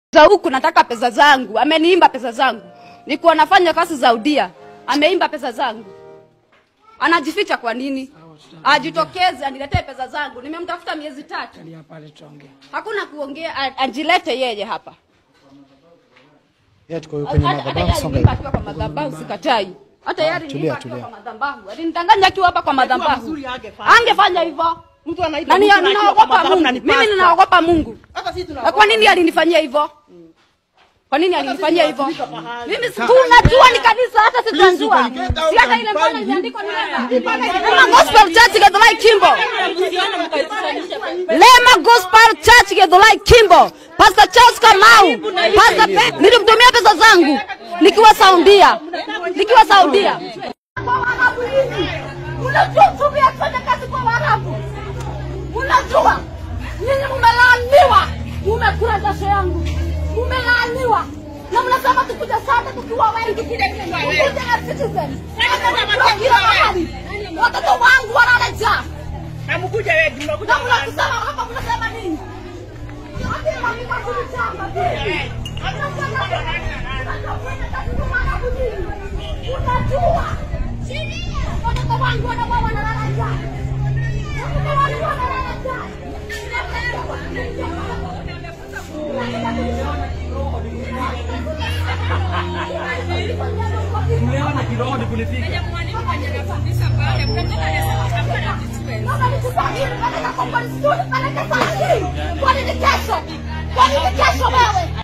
za huku nataka pesa zangu. Ameniimba pesa zangu, nikuwa nafanya kazi za udia, ameimba pesa zangu. Anajificha kwa nini? Ajitokeze aniletee pesa zangu. Nimemtafuta miezi tatu, Kalia pale tuongee. hakuna kuongea. a- Ajilete yeye hapa. Yeye tuko kwenye Hata- hata madhabahu yeye songa aliniimba hivi. akiwa kwa madhabahu, sikatai. Hata yeye aliniimba tulia, akiwa tulia. kwa madhabahu, alinidanganya akiwa hapa kwa madhabahu. mzuri angefanya. Angefanya hivyo. Mtu anaitwa Nani mtu anaitwa kwa ninaogopa madhabahu Mungu. na ni Mimi pastor. ninaogopa Mungu. Hata sisi Na tunaogopa. kwa nini alinifanyia hivyo? Kwa nini alinifanyia hivyo? tunafika pahali. Mimi si- tunajua ni kanisa hata si tunajua. Si hata ile mbona imeandikwa ni Lema. Lema Gospel Church Githurai Kimbo. Lema Gospel Church Githurai Kimbo. Pastor Charles Kamau. Pastor Pe- nilimtumia pesa zangu nikiwa Saudia. Nikiwa Saudia. Unajua tumia kufanya kazi kwa Waarabu. Unajua nyinyi mmelaaniwa, mmekula jasho yangu, mmelaaniwa na mnasema tukuja sana tukiwa wengi, tukuje as citizens. Tunajua kila mahali watoto wangu wanalala njaa, Hamkuja wewe, mnakuja na mnakusema hapa, mnasema nini? Yote hakika kulichamba vile. Mnasema, mnataka kufanya kazi kwa Waarabu nini? Unajua watoto wangu wanakuwa wanalala njaa. Watoto wangu wanalala njaa. Tumeona kiroho ni kunifika. Kwa nini kesho? Kwa nini kesho wewe?